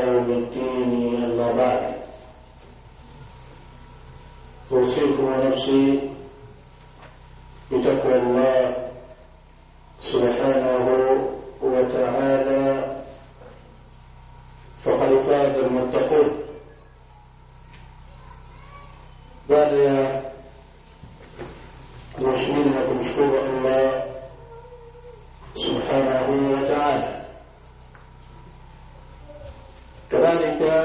يوم الدين أما بعد أوصيكم ونفسي بتقوى الله سبحانه وتعالى فقد فاز المتقون baada ya kumhimidi na kumshukuru Allah subhanahu wa ta'ala kadhalika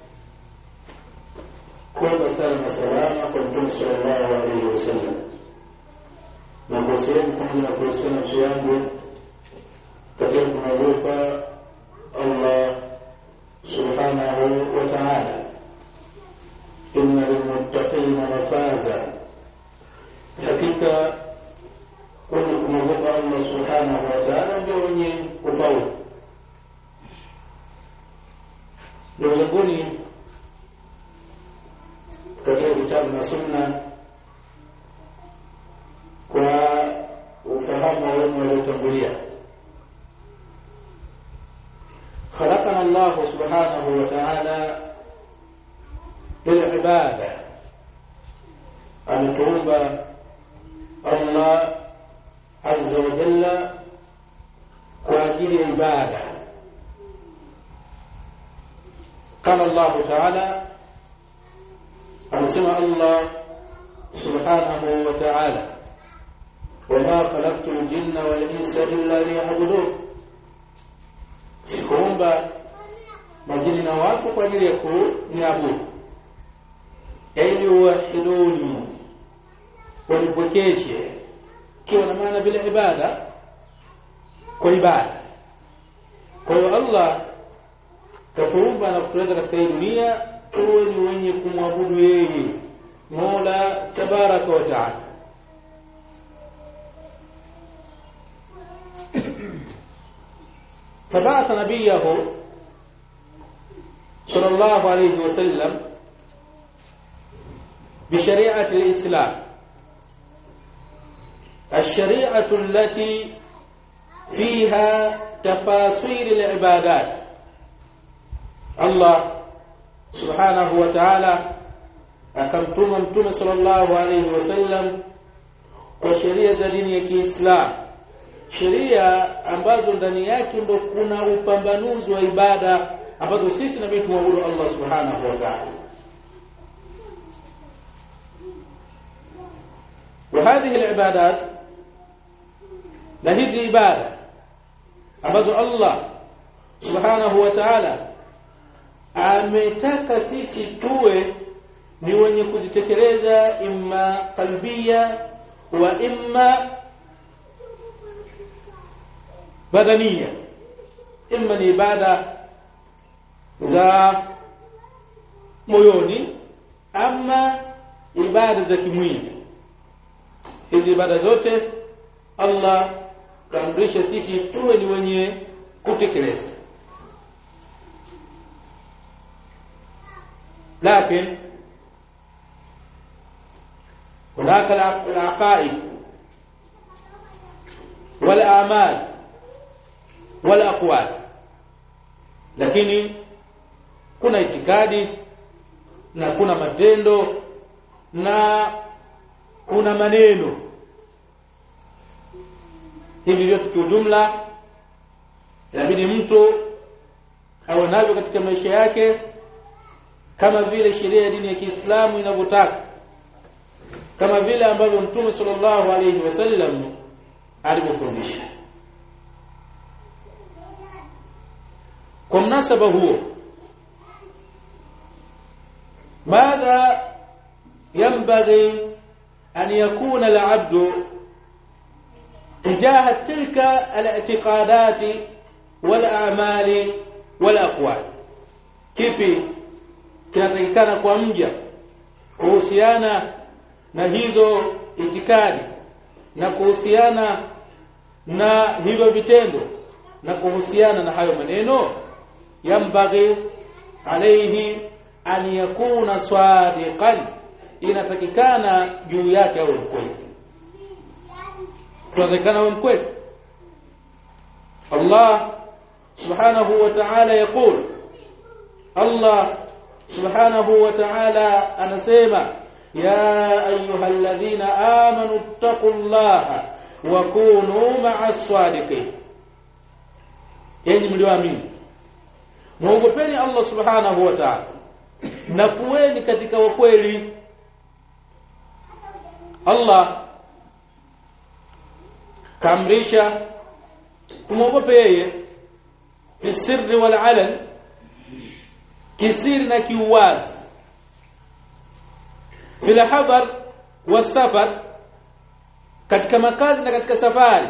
kuomba sala na salama kwa mtume sallallahu alaihi wasallam na kwa sehemu pamoja na kuhusiana nafsi yangu katika kumwogopa Allah subhanahu wa ta'ala inna lilmuttaqina mafaza hakika wenye kumwogopa Allah subhanahu wa ta'ala ndio wenye kufaulu ndugu zanguni katika kitabu na sunna kwa ufahamu wa wema waliotangulia خلقنا الله سبحانه وتعالى للعبادة ametuumba Allah azza wa jalla kwa ajili ya ibada قال الله تعالى amesema Allah subhanahu wa ta'ala wama khalaqtu al-jinna wal insa illa liya'budun sikuumba majini na watu kwa ajili ya kuniabudu ili uwahiduni wanipwekeshe kiwa na maana bila ibada kwa ibada kwa hiyo Allah katuumba na kutuleta katika hii dunia tuwe ni wenye kumwabudu yeye Mola tabaraka wa taala فبعث نبيه صلى الله عليه وسلم بشريعة الإسلام الشريعة التي فيها تفاصيل العبادات الله سبحانه وتعالى akamtuma mtume sallallahu alayhi wasallam kwa sheria za dini ya Kiislamu sheria ambazo ndani yake ndo kuna upambanuzi wa ibada ambazo sisi nabii tumwabudu Allah subhanahu wa ta'ala وهذه العبادات na hizi ibada ambazo Allah subhanahu wa ta'ala ametaka sisi tuwe ni wenye kuzitekeleza imma qalbia wa imma badania imma ni ibada za moyoni ama ibada za kimwili hizi ibada zote Allah kaamrisha sisi tuwe ni wenye kutekeleza lakini هناك العقائد والآمال والأقوال lakini kuna itikadi na kuna matendo na kuna maneno hivi vyote kiujumla inabidi mtu awe navyo katika maisha yake kama vile sheria ya dini ya Kiislamu inavyotaka kama vile ambavyo Mtume sallallahu alayhi wasallam alivyofundisha kwa mnasaba huo madha ينبغي أن يكون العبد تجاه تلك الاعتقادات والأعمال والأقوال kipi kinatakikana kwa mja kuhusiana na hizo itikadi na kuhusiana na hivyo vitendo na kuhusiana na hayo maneno yambaghi alayhi an yakuna sadiqan inatakikana juu yake awe mkweli tunatakikana awe mkweli Allah subhanahu wa ta'ala يقول Allah subhanahu wa ta'ala anasema ya ayyuhalladhina amanu taqullaha wa kunu ma'as sadiqin enyi mlioamini muogopeni Allah subhanahu wa ta'ala na kuweni katika wakweli Allah kaamrisha kumwogope yeye fi sirri wal alan kisiri na kiuwazi fil hadar wasafar katika makazi na katika safari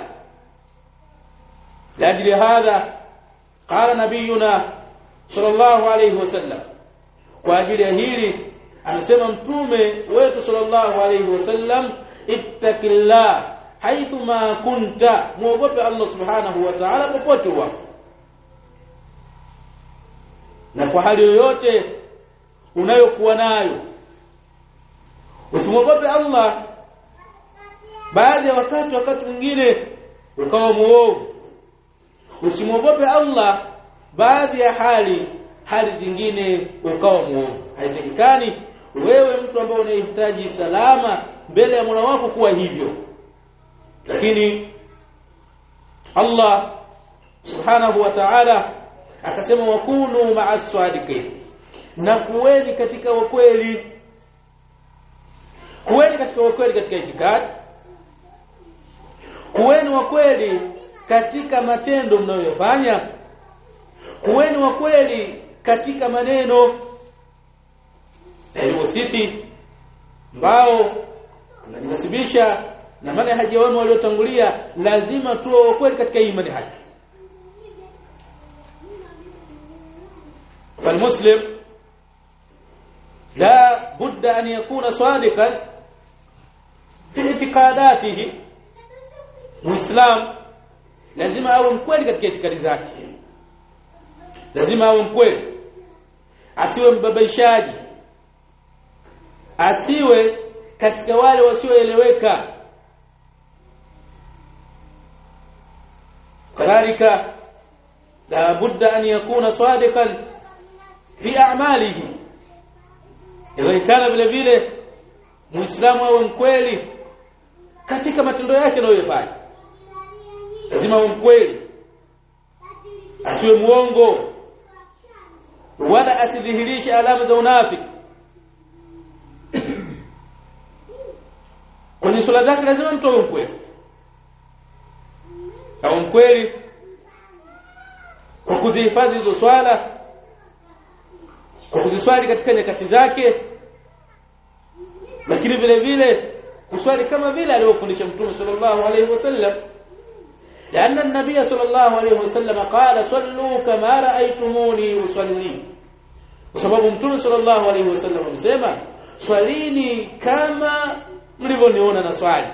لاجل هذا قال نبينا صلى الله عليه وسلم kwa ajili ya hili amesema mtume wetu sallallahu alayhi wasallam ittaqillah haithu ma kunta muogope Allah subhanahu wa ta'ala popote uwapo na kwa hali yoyote unayokuwa nayo usimwogope Allah baadhi ya wakati wakati mwingine ukawa muovu usimwogope Allah baadhi ya hali hali zingine ukawa muovu haitakikani wewe mtu ambaye unahitaji salama mbele ya Mola wako kuwa hivyo lakini Allah subhanahu wa ta'ala akasema wakunu ma'as sadiqin na kuweni katika ukweli kuweni katika ukweli katika itikadi kuweni wa kweli katika matendo mnayofanya kuweni wa kweli katika maneno hivyo sisi ambao tunajinasibisha na manhaji ya wema waliotangulia lazima tuwe wa kweli katika hii manhaji فالمسلم لا بد أن يكون صادقا في اعتقاداته مسلم lazima awe mkweli katika itikadi zake lazima awe mkweli asiwe mbabaishaji asiwe katika wale wasioeleweka kadhalika la budda an yakuna sadiqan fi a'malihi inawezekana vile vile muislamu awe mkweli katika matendo yake anayofanya lazima awe mkweli asiwe muongo wala asidhihirishe alama za unafiki kwenye swala zake lazima mtu awe mkweli awe mkweli kwa kuzihifadhi hizo swala kwa kuziswali katika nyakati zake lakini vile vile kuswali kama vile alivyofundisha mtume sallallahu alaihi wasallam لأن النبي صلى الله عليه وسلم قال صلوا كما رأيتموني أصلي وسبب متوم صلى الله عليه وسلم amesema swalini kama mlivyoniona na swali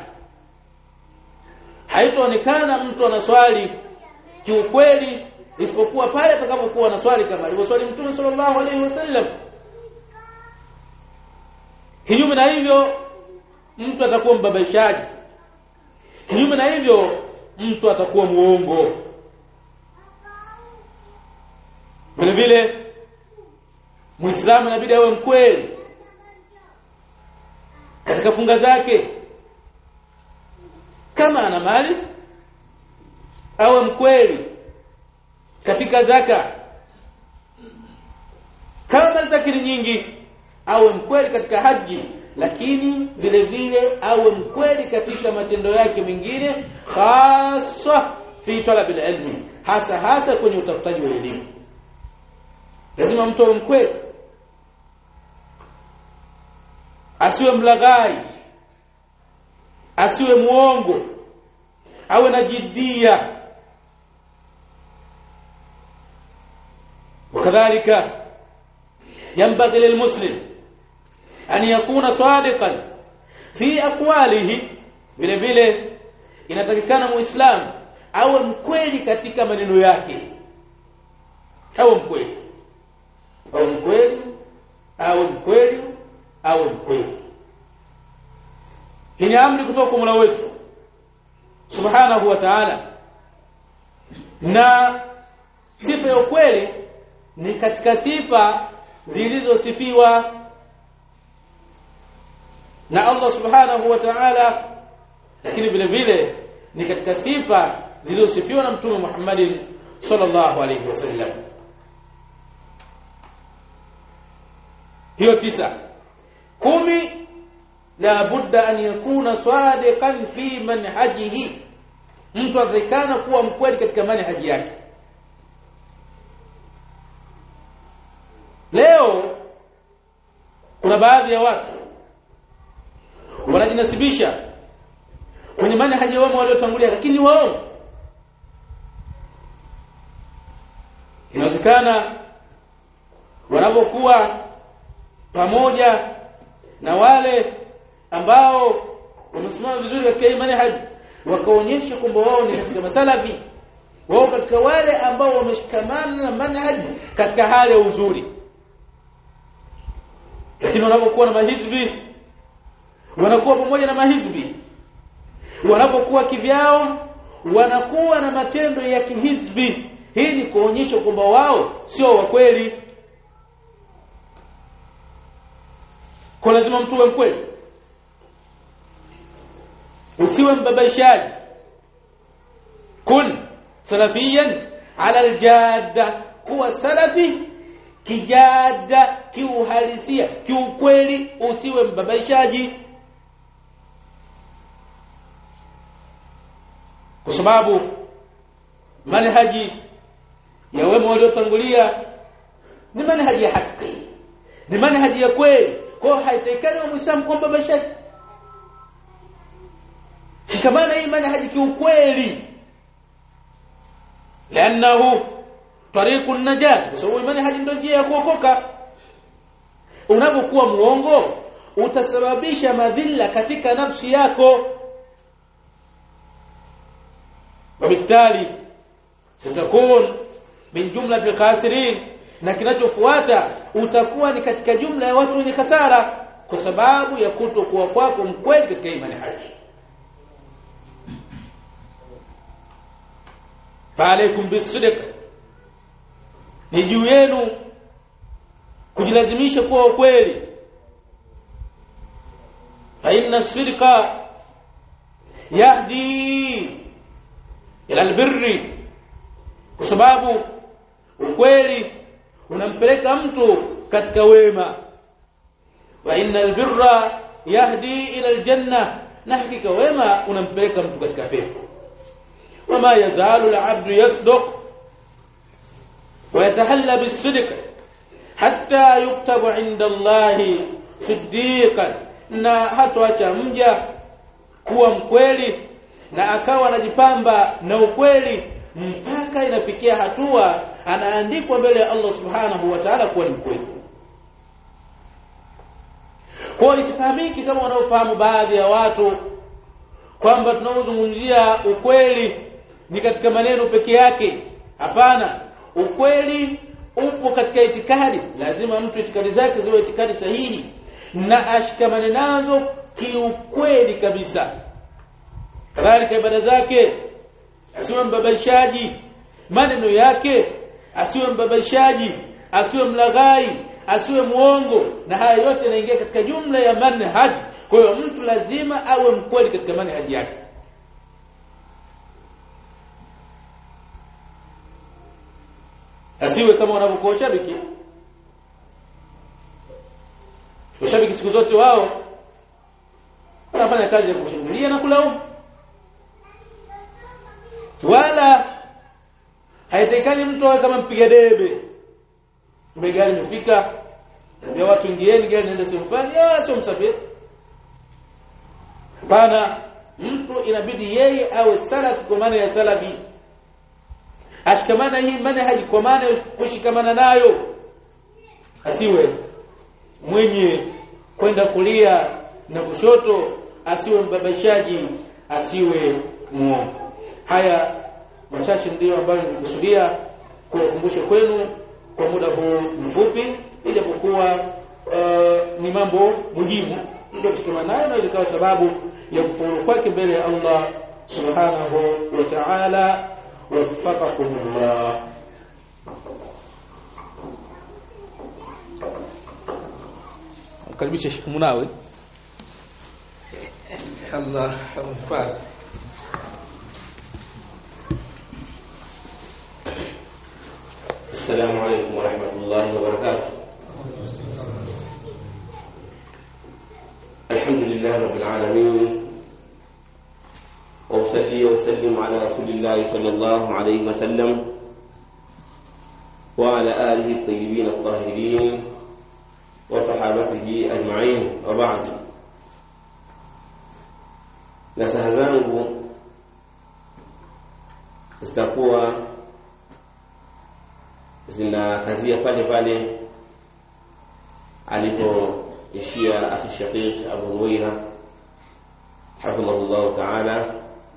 haitaonekana mtu anaswali kiukweli isipokuwa pale atakapokuwa na swali kama alivyoswali mtume sallallahu alaihi wasallam kinyume na hivyo mtu atakuwa mbabaishaji kinyume na hivyo mtu atakuwa muongo vile vile muislamu inabidi awe mkweli katika funga zake kama ana mali awe mkweli katika zaka kama mali zake ni nyingi awe mkweli katika haji lakini vile vile awe mkweli katika matendo yake mengine hasa fi talabil ilmi hasa hasa kwenye utafutaji wa elimu lazima mtu awe mkweli asiwe mlaghai asiwe muongo awe na jidia وكذلك ينبغي للمسلم أن يكون صادقا في أقواله vile vile inatakikana muislamu awe mkweli katika maneno yake awe mkweli awe mkweli awe mkweli awe mkweli hii ni amri kutoka kwa Mola wetu subhanahu wa ta'ala na sifa ya ukweli ni katika sifa zilizosifiwa na Allah subhanahu wa ta'ala lakini vile vile ni katika sifa zilizosifiwa na mtume Muhammadin sallallahu alayhi wasallam hiyo tisa kumi la budda an yakuna sadiqan fi manhajihi mtu atakana kuwa mkweli katika manhaji yake leo kuna baadhi ya watu wanajinasibisha kwenye manhaji wao waliotangulia lakini wao inawezekana wanapokuwa pamoja na wale ambao wamesimama vizuri katika hii manhaji wakaonyesha kwamba wao ni katika masalafi wao katika wale ambao wameshikamana na manhaji katika hali ya uzuri lakini wanapokuwa na mahizbi wanakuwa pamoja na mahizbi wanapokuwa kivyao wanakuwa na matendo ya kihizbi hii ni kuonyesha kwamba wao sio wa kweli kwa lazima mtu uwe mkweli usiwe mbabaishaji kun salafiyan ala aljadda kuwa salafi kijada kiuhalisia kiukweli usiwe mbabaishaji kwa sababu manhaji ya wema waliotangulia ni manhaji ya haki ni manhaji ya kweli kwa hiyo haitakikani wa muislamu kwamba bashaji shikamana hii manhaji kiukweli لانه طريق النجاه kwa sababu manhaji ndio njia ya kuokoka unapokuwa muongo utasababisha madhila katika nafsi yako وبالتالي ستكون min jumla khasirin na kinachofuata utakuwa ni katika jumla ya watu wenye hasara kwa sababu ya kutokuwa kwako mkweli katika imani haki faalaikum bisidq ni juu yenu kujilazimisha kuwa ukweli fa inna sidqa yahdi ila albirri kwa sababu ukweli unampeleka mtu katika wema wa innal birra yahdi ila aljanna na hakika wema unampeleka mtu katika pepo wama yazalu alabdu yasduq ويتحلى بالصدق حتى يكتب عند الله صديقا na hatoacha mja kuwa mkweli na akawa anajipamba na ukweli mpaka inafikia hatua anaandikwa mbele ya Allah subhanahu wa ta'ala kuwa ni mkweli kwa isifahamiki kama wanaofahamu baadhi ya watu kwamba tunaozungumzia ukweli ni katika maneno peke yake hapana ukweli upo katika itikadi lazima mtu itikadi zake ziwe itikadi sahihi na ashikamane nazo kiukweli kabisa kadhalika ibada zake asiwe mbabaishaji maneno yake asiwe mbabaishaji asiwe mlaghai asiwe muongo na haya yote yanaingia katika jumla ya manhaj kwa hiyo mtu lazima awe mkweli katika manhaji yake asiwe kama wanavyokuwa shabiki washabiki siku zote wao wanafanya kazi ya kushambulia na kulaumu wala haitakikani mtu awe kama mpiga debe gari imefika ndio watu ingieni gari naenda sehemu fulani ya sio msafiri hapana mtu inabidi yeye awe salafi kwa maana ya salafi ashikamana hii manhaji kwa maana kushikamana nayo asiwe mwenye kwenda kulia na kushoto asiwe mbabashaji asiwe muongo haya machache ndiyo ambayo nilikusudia kuwakumbusha kwenu kwa muda huu mfupi ijapokuwa uh, ni mambo muhimu ndio kushikamana nayo inaweza ikawa sababu ya kufaulu kwake mbele ya Allah subhanahu wa ta'ala وفقكم الله karibisha Sheikh Munawi Allah amfanye السلام عليكم ورحمة الله وبركاته الحمد لله رب العالمين وأصلي وأسلم على رسول الله صلى الله عليه وسلم وعلى آله الطيبين الطاهرين وصحابته أجمعين وبعد nasaha zangu zitakuwa zinakazia pale pale alipoishia akhi shaqiq Abu Nuwaira hafidhahullahu ta'ala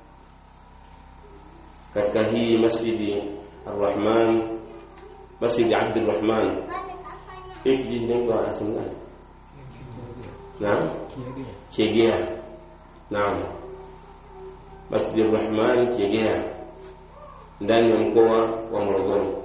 katika hii masjidi Ar-Rahman masjidi Abdul Rahman hii kijiji inaitwa sehemu gani? Naam, Kiegea. Naam, masjidi Ar-Rahman Kiegea ndani ya mkoa wa Morogoro.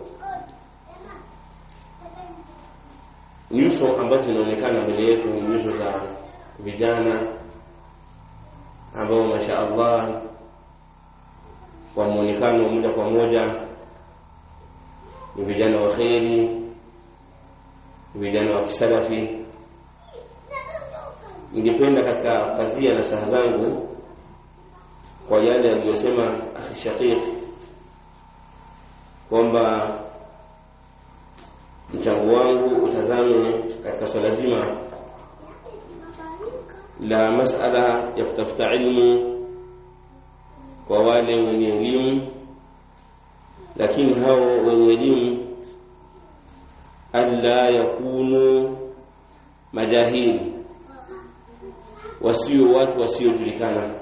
nyuso ambazo zinaonekana mbele yetu ni nyuso za vijana ambao masha Allah kwa muonekano moja kwa moja ni vijana wa kheri, vijana wa kisalafi. Ningependa katika kazia na saha zangu kwa yale aliyosema akhi Shaqiq kwamba mchango wangu utazame katika swala zima la masala ya kutafuta ilmu kwa wale wenye elimu, lakini hao wenye elimu alla yakunu majahili, wasio watu wasiojulikana.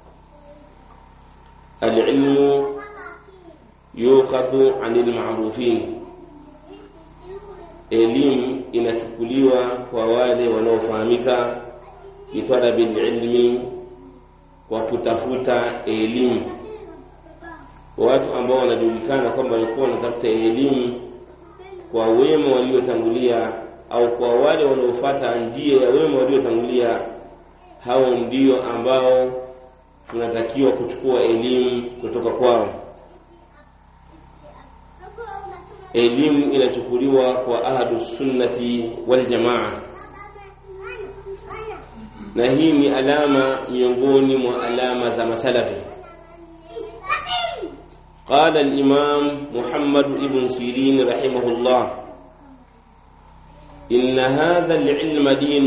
Alilmu yukhadhu anil ma'rufin elimu inachukuliwa kwa wale wanaofahamika bitalabil ilmi kwa kutafuta elimu watu ambao wanajulikana kwamba walikuwa wanatafuta elimu kwa wema waliotangulia au kwa wale wanaofuata njia ya wema waliotangulia hao ndio ambao tunatakiwa kuchukua elimu kutoka kwao elimu inachukuliwa kwa ahlu sunnati wal jamaa na hii ni alama miongoni mwa alama za masalafi قال الإمام محمد بن سيرين رحمه الله إن هذا العلم دين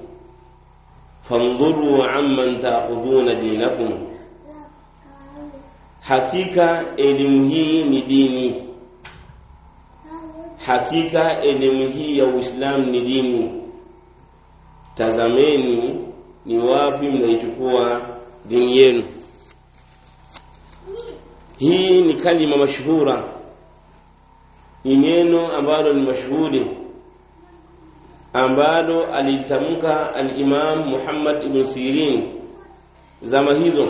فانظروا عمن تأخذون دينكم حقيقة علمه ni dini hakika elimu hii ya Uislamu ni dini. Tazameni ni wapi mnaichukua dini yenu. Hii ni kalima mashuhura, ni neno ambalo ni mashuhuri ambalo alitamka al-Imam Muhammad ibn Sirin zama hizo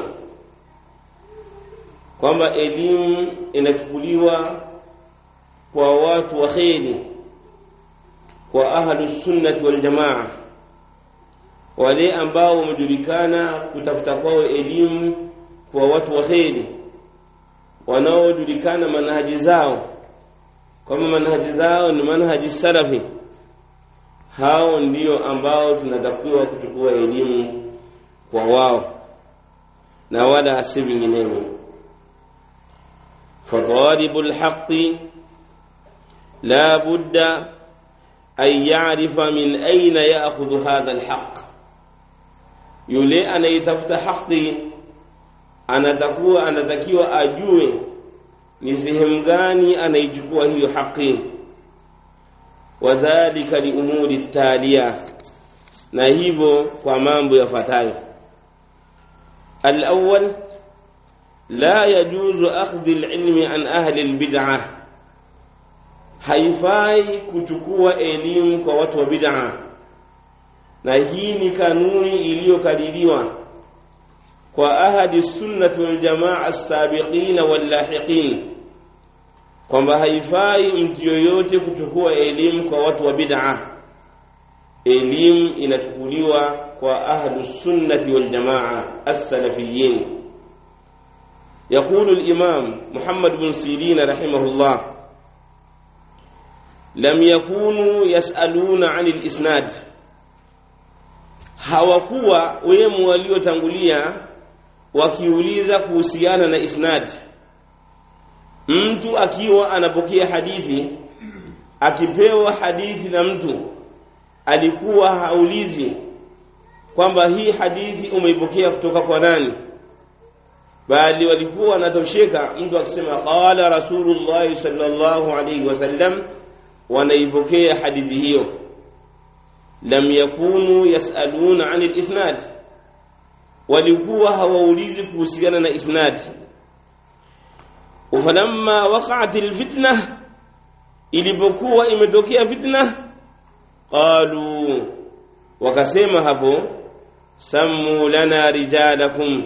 kwamba elimu inachukuliwa kwa watu wa kheri kwa ahlu sunnati wal jamaa wale ambao wamejulikana kutafuta kwao elimu kwa watu wa kheri wanaojulikana manhaji zao kama manhaji zao ni manhaji salafi hao ndio ambao tunatakiwa kuchukua elimu kwa wao na wala si vinginevyo fatalibul haqqi لا بد أن يعرف من أين يأخذ هذا الحق yule anayetafuta haki anatakuwa anatakiwa ajue ni sehemu gani anaichukua hiyo haki wadhalika liumuri talia na hivyo kwa mambo yafuatayo alawwal la yajuzu akhdhi alilmi an ahli albid'ah haifai kuchukua elimu kwa watu wa bid'a na hii ni kanuni iliyokadiriwa kwa ahadi sunnati wal jamaa as-sabiqin wal lahiqin kwamba haifai mtu yoyote kuchukua elimu kwa watu wa bid'a elimu inachukuliwa kwa ahlu sunnati wal jamaa as-salafiyyin يقول الإمام محمد بن سيرين رحمه الله لم يكونوا يسألون عن الإسناد hawakuwa wemu waliotangulia wakiuliza kuhusiana na isnad mtu akiwa anapokea hadithi akipewa hadithi na mtu alikuwa haulizi kwamba hii hadithi umeipokea kutoka kwa nani bali walikuwa wanatosheka mtu akisema qala rasulullah sallallahu alayhi wasallam wanaipokea hadithi hiyo lam yakunu yasaluna anil isnad walikuwa hawaulizi kuhusiana na isnad falamma waqa'at alfitna ilipokuwa imetokea fitna qalu wakasema hapo sammu lana rijalakum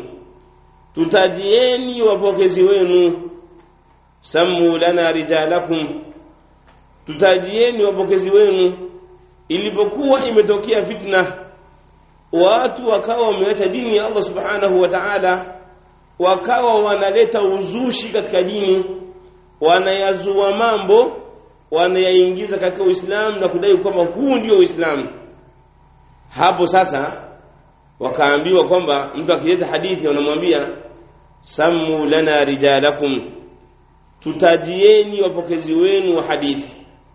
tutajieni wapokezi wenu sammu lana rijalakum tutajieni wapokezi wenu ilipokuwa imetokea fitna watu wakawa wameacha dini ya Allah subhanahu wa ta'ala wakawa wanaleta uzushi katika dini wanayazua mambo wanayaingiza katika Uislamu na kudai kwamba huu ndio Uislamu hapo sasa wakaambiwa kwamba mtu akileta hadithi wanamwambia sammu lana rijalakum tutajieni wapokezi wenu wa hadithi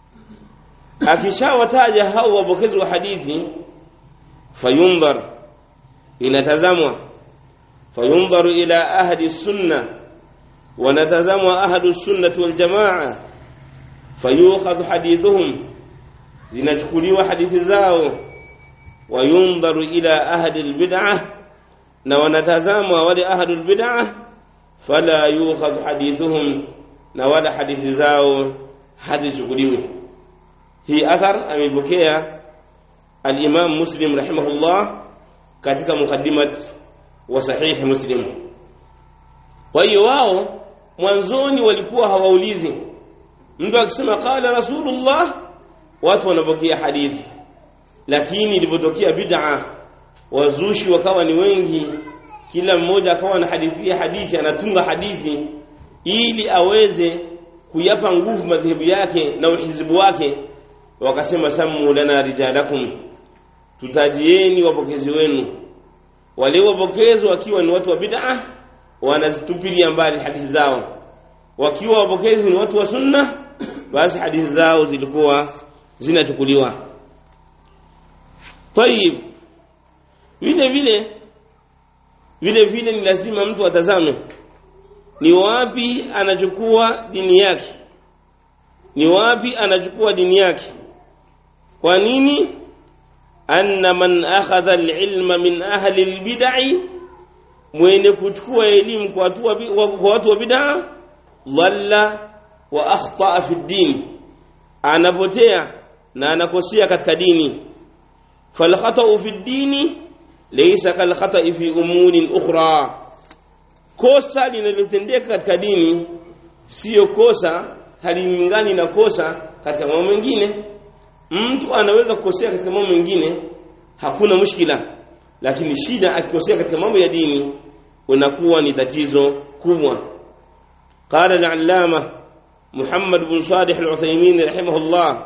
akishawataja hao wapokezi wa hadithi fayundhar inatazamwa fayundharu ila ahli sunna wanatazamwa ahlu sunnati wal jamaa fayukhadhu hadithuhum zinachukuliwa hadithi zao wayundharu ila ahli albid'ah na wanatazamwa wale ahli albid'ah fala yukhadhu hadithuhum na wala hadithi zao hazichukuliwi hii athar amepokea al-Imam Muslim rahimahullah katika mukaddimat wa sahih Muslim kwa hiyo wao mwanzoni walikuwa hawaulizi mtu akisema qala rasulullah watu wanapokea hadithi lakini ilipotokea bid'a wazushi wakawa ni wengi kila mmoja akawa na hadithi hadithi anatunga hadithi ili aweze kuyapa nguvu madhehebu yake na uhizibu wake wakasema samu lana rijalakum tutajieni wapokezi wenu wale wapokezi wakiwa ni watu wa bid'a wanazitupilia mbali hadithi zao wakiwa wapokezi ni watu wa sunna basi hadithi zao zilikuwa zinachukuliwa tayib vile vile vile vile ni lazima mtu atazame ni wapi anachukua dini yake ni wapi anachukua dini yake kwa nini anna man akhadha alilma min ahli albid'i mwenye kuchukua elimu kwa watu kwa watu wa bid'a dhalla wa akhta fi din anapotea na anakosea katika dini fal khata'u fi dini laysa kal khata'i fi umurin ukhra kosa linalotendeka katika dini sio kosa halilingani na kosa katika mambo mengine mtu anaweza kukosea katika mambo mengine hakuna mushkila lakini shida akikosea katika mambo ya dini unakuwa ni tatizo kubwa qala al-allama Muhammad bin Salih al-Uthaymeen rahimahullah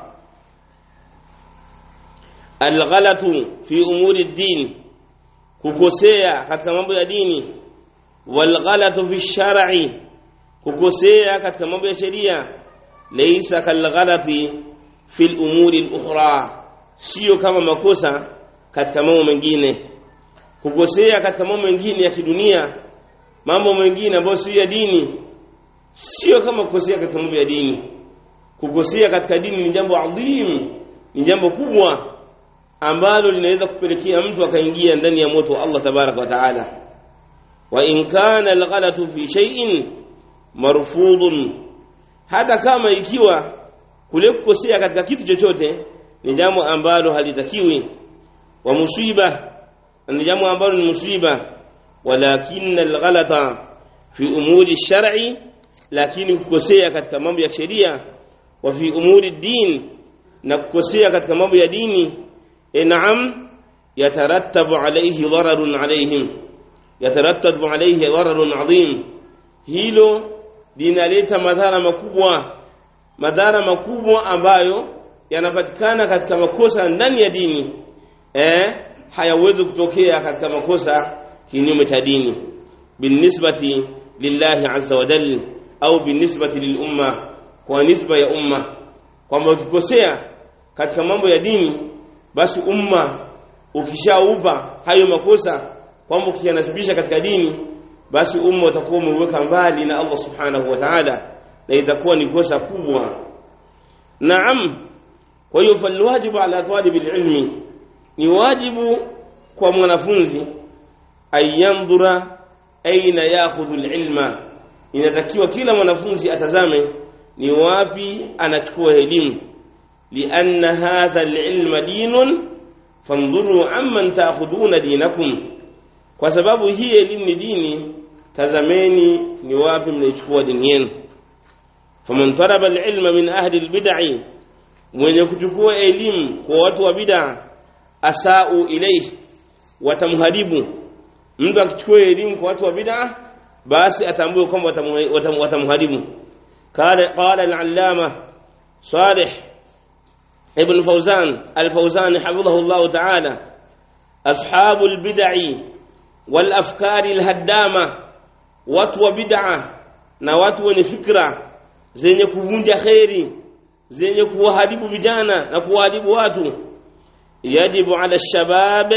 al-ghalatu fi umuri ad-din kukosea katika mambo ya dini wal ghalatu fi shar'i kukosea katika mambo ya sheria laysa kal ghalati fi al-umuri al-ukhra sio kama makosa katika mambo mengine kukosea katika mambo mengine ya kidunia mambo mengine ambayo sio ya dini sio kama kukosea katika mambo ya dini kukosea katika dini ni jambo adhim ni jambo kubwa ambalo linaweza kupelekea mtu akaingia ndani ya moto wa Allah tabaraka wa taala wa in kana alghalatu fi shay'in marfudun hata kama ikiwa kule kukosea katika kitu chochote ni jambo ambalo halitakiwi wa musiba ni jambo ambalo ni musiba walakin alghalata fi umuri shar'i lakini kukosea katika mambo ya sheria wa fi umuri din na kukosea katika mambo ya dini in'am yatarattabu alayhi dararun alayhim yatarattabu alayhi dararun adhim hilo linaleta madhara makubwa madhara makubwa ambayo yanapatikana katika makosa ndani ya dini eh hayawezi kutokea katika makosa kinyume cha dini binisbati lillahi azza wa jalla au binisbati lilumma kwa nisba ya umma kwamba ukikosea katika mambo ya dini basi umma ukishaupa hayo makosa kwamba ukiyanasibisha katika dini basi umma utakuwa umeweka mbali na Allah subhanahu wa ta'ala na itakuwa ni kosa kubwa naam kwa hiyo falwajibu ala talibil ilmi ni wajibu kwa mwanafunzi ayandhura aina yakhudhu alilma inatakiwa kila mwanafunzi atazame ni wapi anachukua elimu lianna hadha alilma dinun fandhuru amman ta'khuduna dinakum kwa sababu hii elimu ni dini tazameni ni wapi mnaichukua dini yenu faman talaba alilma min ahli albid'i mwenye kuchukua elimu kwa watu wa bid'a asau ilayhi watamharibu mtu akichukua elimu kwa watu wa bid'a basi atambue kwamba watamharibu قال قال العلامة صالح ابن فوزان الفوزان حفظه الله تعالى أصحاب البدع والأفكار الهدامة watu bid'a na watu wenye fikra zenye kuvunja khairi zenye kuwaharibu vijana na kuwaharibu watu yajibu ala shabab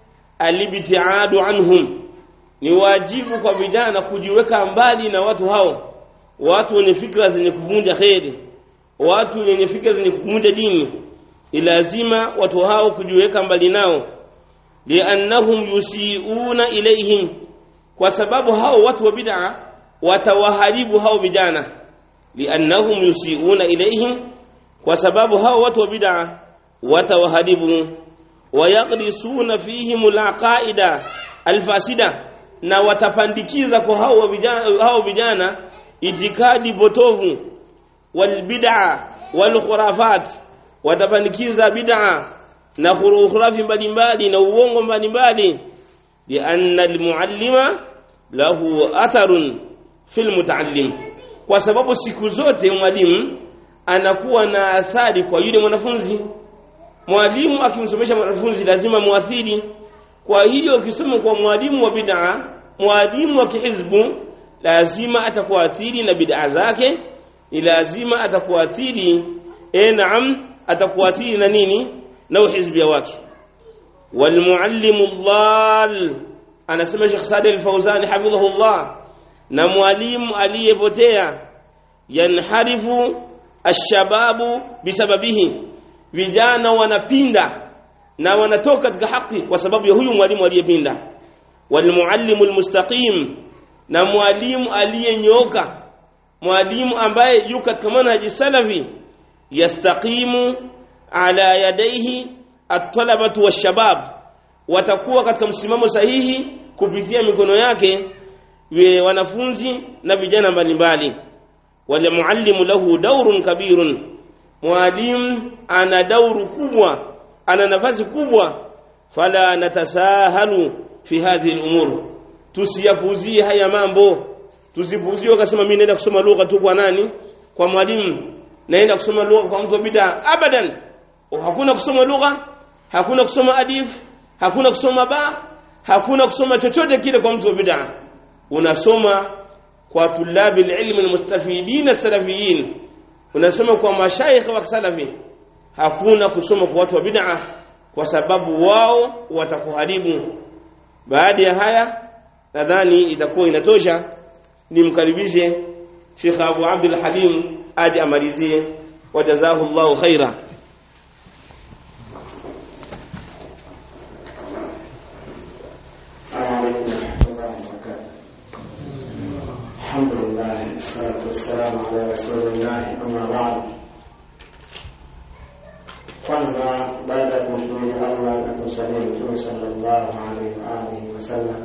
alibtiadu anhum ni wajibu kwa vijana kujiweka mbali na watu hao watu wenye fikra zenye kuvunja khairi watu wenye fikra zenye kuvunja dini lazima watu hao kujiweka mbali nao liannahum yusiuna ilaihim kwa sababu hao watu wa bid'a watawaharibu hao vijana liannahum yusiuna ilaihim kwa sababu hao watu wa bid'a watawaharibu wayaqdisuna fihim alaqaida alfasida na watapandikiza kwa hao vijana hao vijana itikadi potovu walbid'a walkhurafat watapandikiza bid'a na khurafi mbalimbali na uongo mbalimbali lianna almuallima lahu atharun fil mutaallim kwa sababu siku zote mwalimu anakuwa na athari kwa yule mwanafunzi mwalimu akimsomesha mwanafunzi lazima muathiri kwa hiyo ukisoma kwa mwalimu wa bid'a mwalimu wa kihizbu lazima atakuathiri na bid'a zake ni lazima atakuathiri eh naam atakuathiri na nini na uhizbia wake walmuallimu dhal anasema Sheikh Saad al-Fawzan hafidhahullah na mwalimu aliyepotea yanharifu ashababu bisababihi vijana wanapinda na wanatoka katika haki kwa sababu ya huyu mwalimu aliyepinda walmuallimu almustaqim na mwalimu aliyenyoka mwalimu ambaye yuko katika manhaji salafi yastaqimu ala yadaihi at-talabatu wash-shabab watakuwa katika msimamo sahihi kupitia mikono yake wanafunzi na vijana mbalimbali wale muallimu lahu daurun kabirun mwalimu ana dauru kubwa ana nafasi kubwa fala natasahalu fi hadhihi al-umur tusiyapuzie haya mambo tusipuzie wakasema mimi naenda kusoma lugha tu kwa nani kwa mwalimu naenda kusoma lugha kwa mtu bid'a abadan hakuna kusoma lugha hakuna kusoma adif hakuna kusoma ba hakuna kusoma chochote kile kwa mtu bid'a unasoma kwa tulabil ilmi almustafidin salafiyin unasoma kwa mashaikh wa salafi hakuna kusoma kwa watu wa bid'a kwa sababu wao watakuharibu baada ya haya nadhani itakuwa inatosha nimkaribishe Sheikh Abu Abdul Halim aje amalizie wajazahu Allahu khaira الحمد لله والصلاة والسلام على رسول الله أما بعد kwanza baada ya kumshukuru Allah na kumswalia Mtume sallallahu alaihi wa alihi wasallam,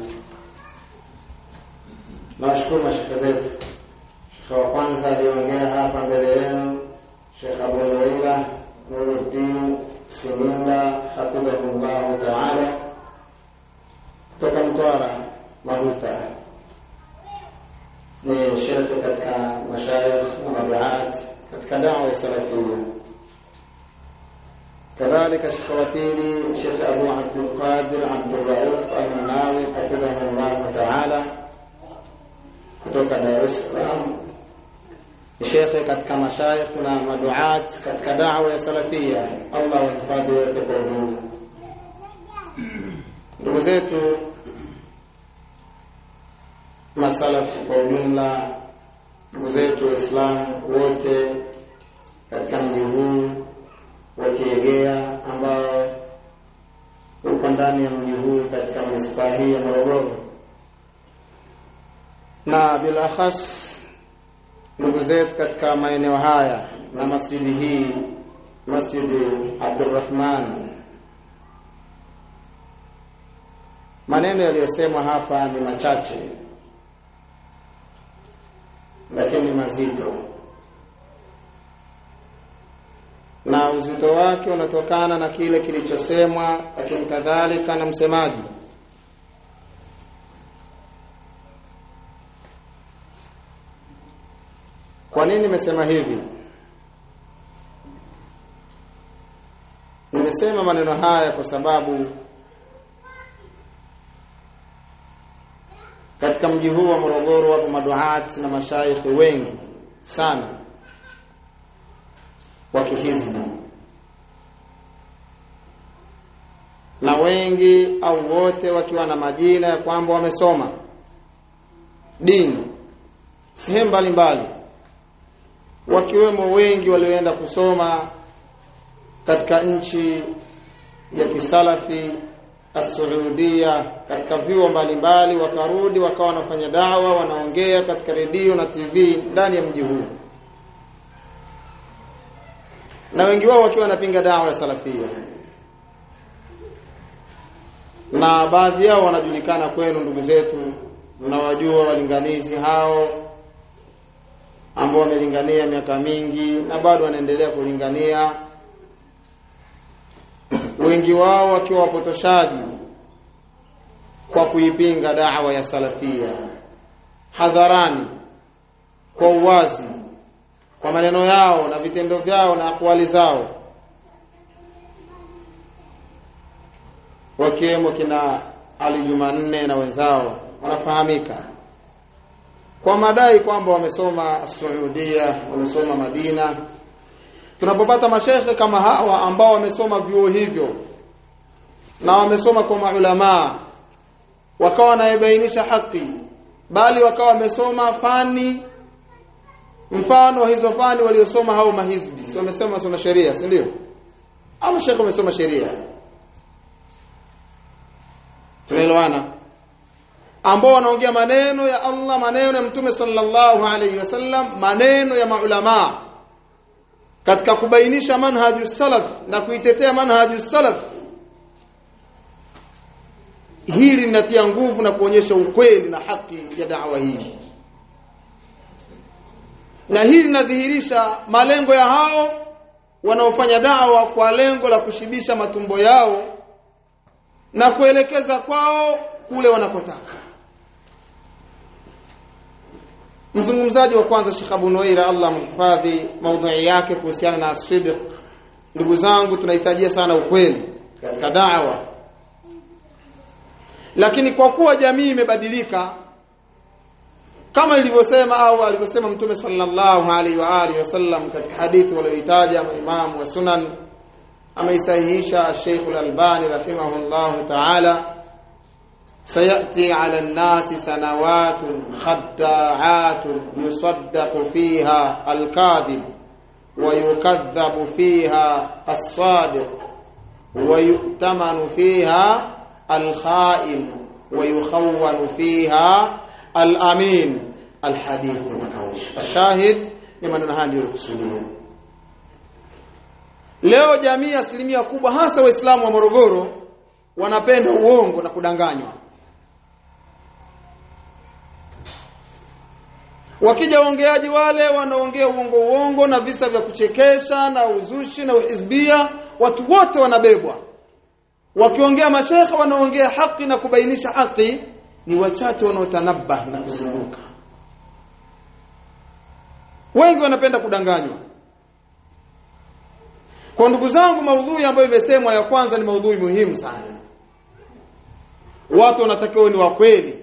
nawashukuru mashekhe zetu. Shekhe wa kwanza aliyeongea hapa mbele yenu, Shekh Abu Nuwaila Nuruddin Simunda hafidhahullahu taala kutoka Mtwara Mahuta. Ni shekhe katika mashayikh na maduat katika dawa ya salafia. Kadhalika shekhe wa pili Shekhe Abu Abdulqadir Abdurrauf Almanawi hafidhahullahu taala kutoka Dar es Salaam shekhe katika mashayikh na maduat katika da'wa ya salafia Allah wahifadhi wote kwa ujumla ndugu zetu masalafi kwa ujumla ndugu zetu waislamu wote katika mji huu wa Kiegea ambao uko ndani ya mji huu katika manispaa hii ya Morogoro na bila khas ndugu zetu katika maeneo haya na masjidi hii masjidi Abdurrahman maneno yaliyosemwa hapa ni machache lakini mazito na uzito wake unatokana na kile kilichosemwa lakini kadhalika na msemaji Kwa nini nimesema hivi? Nimesema maneno haya kwa sababu katika mji huu wa Morogoro wapo maduati na mashaikhi wengi sana wa kihizbi na wengi au wote wakiwa na majina ya kwamba wamesoma dini sehemu mbalimbali wakiwemo wengi walioenda kusoma katika nchi ya kisalafi As-Saudia katika vyuo mbalimbali wakarudi wakawa wanafanya dawa wanaongea katika redio na TV ndani ya mji huu na wengi wao wakiwa wanapinga dawa ya salafia na baadhi yao wanajulikana kwenu ndugu zetu mnawajua walinganizi hao ambao wamelingania miaka mingi na bado wanaendelea kulingania wengi wao wakiwa wapotoshaji kwa kuipinga dawa ya salafia hadharani kwa uwazi kwa maneno yao na vitendo vyao na akwali zao wakiwemo kina Ali Jumanne na wenzao wanafahamika kwa madai kwamba wamesoma Saudia, wamesoma Madina. Tunapopata mashehe kama hawa ambao wamesoma vyuo hivyo na wamesoma kwa maulamaa wakawa wanaibainisha haki, bali wakawa wamesoma fani mfano hizo fani waliosoma hao mahizbi, si wamesoma wamesoma sheria, si ndio? Au mashehe wamesoma sheria, tunaelewana? ambao wanaongea maneno ya Allah maneno ya Mtume sallallahu alaihi wasallam maneno ya maulama katika kubainisha manhaju salaf na kuitetea manhaju salaf hili linatia nguvu na kuonyesha ukweli na haki ya da'wa hii na hili linadhihirisha malengo ya hao wanaofanya da'wa kwa lengo la kushibisha matumbo yao na kuelekeza kwao kule wanakotaka mzungumzaji wa kwanza Sheikh Abu Nuaira Allah mhifadhi maudhui yake kuhusiana na sidq ndugu zangu tunahitajia sana ukweli katika da'wa lakini kwa kuwa jamii imebadilika kama ilivyosema au alivyosema mtume sallallahu alaihi wa alihi wasallam katika hadithi walioitaja maimamu wa sunan ameisahihisha Sheikh Al-Albani rahimahullahu ta'ala سيأتي على الناس سنوات خداعات يصدق فيها الكاذب ويكذب فيها الصادق ويؤتمن فيها الخائن ويخون فيها الأمين الحديث الشاهد لمن هذه الرسولين leo jamii asilimia kubwa hasa waislamu wa Morogoro wanapenda uongo na kudanganywa wakija waongeaji wale wanaongea uongo uongo na visa vya kuchekesha na uzushi na uhizbia watu wote wanabebwa wakiongea mashekhe wanaongea haki na kubainisha haki ni wachache wanaotanabah na kuzunguka wengi wanapenda kudanganywa kwa ndugu zangu maudhui ambayo imesemwa ya kwanza ni maudhui muhimu sana watu wanatakiwa ni wa kweli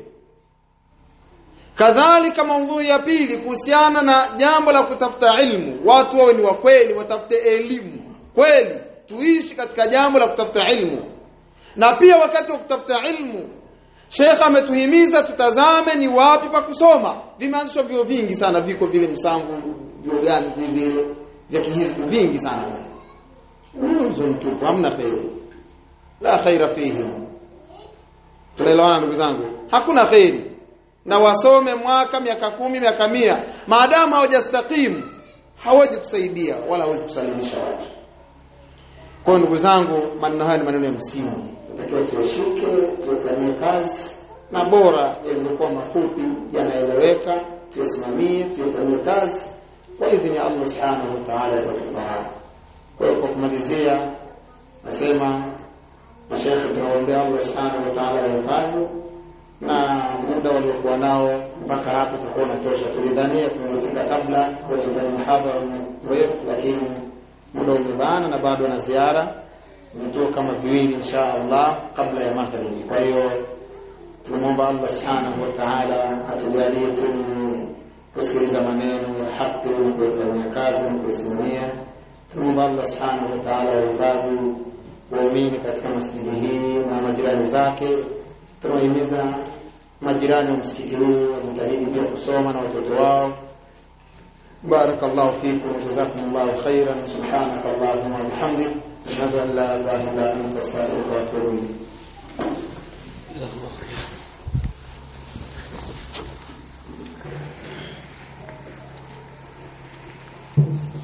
kadhalika maudhui ya pili kuhusiana na jambo la kutafuta ilmu watu wawe ni wa kweli watafute elimu kweli tuishi katika jambo la kutafuta ilmu na pia wakati wa kutafuta ilmu Sheikh ametuhimiza tutazame ni wapi pa kusoma vimeanzishwa vyo vingi sana viko vile msangu vyo gani vile vya kihizbu vingi sana hizo mtupu hamna khairi la khaira fihi tunaelewana ndugu zangu hakuna khairi na wasome mwaka miaka kumi miaka mia maadamu hawajastakimu hawezi kusaidia wala hawezi kusalimisha watu kwa ndugu zangu maneno haya ni maneno ya msingi takiwa tuyashike tuyafanyie kazi na bora yaliokuwa mafupi yanaeleweka tuyasimamie tuyafanyie kazi kwa idhini ya Allah subhanahu wa ta'ala yatatufaa kwa hiyo kwa kumalizia nasema mashekhe tunawaombea Allah subhanahu wa ta'ala wahifadhi na muda waliokuwa nao mpaka hapo tutakuwa natosha tulidhania tumefika kabla kwenye mhadhara mrefu lakini muda umebana na bado na ziara vituo kama viwili insha Allah kabla ya magharibi kwa hiyo tunamwomba Allah subhanahu wa ta'ala atujalie tu kusikiliza maneno ya haki na kuyafanyia kazi na kuisimamia tunamwomba Allah subhanahu wa ta'ala wahifadhi waumini katika masjidi hii na majirani zake tunawahimiza majirani wa msikiti huu wajitahidi pia kusoma na watoto wao بارك الله فيكم وجزاكم الله خيرا سبحانك اللهم وبحمدك أشهد أن لا إله إلا أنت أستغفرك وأتوب إليك Thank you.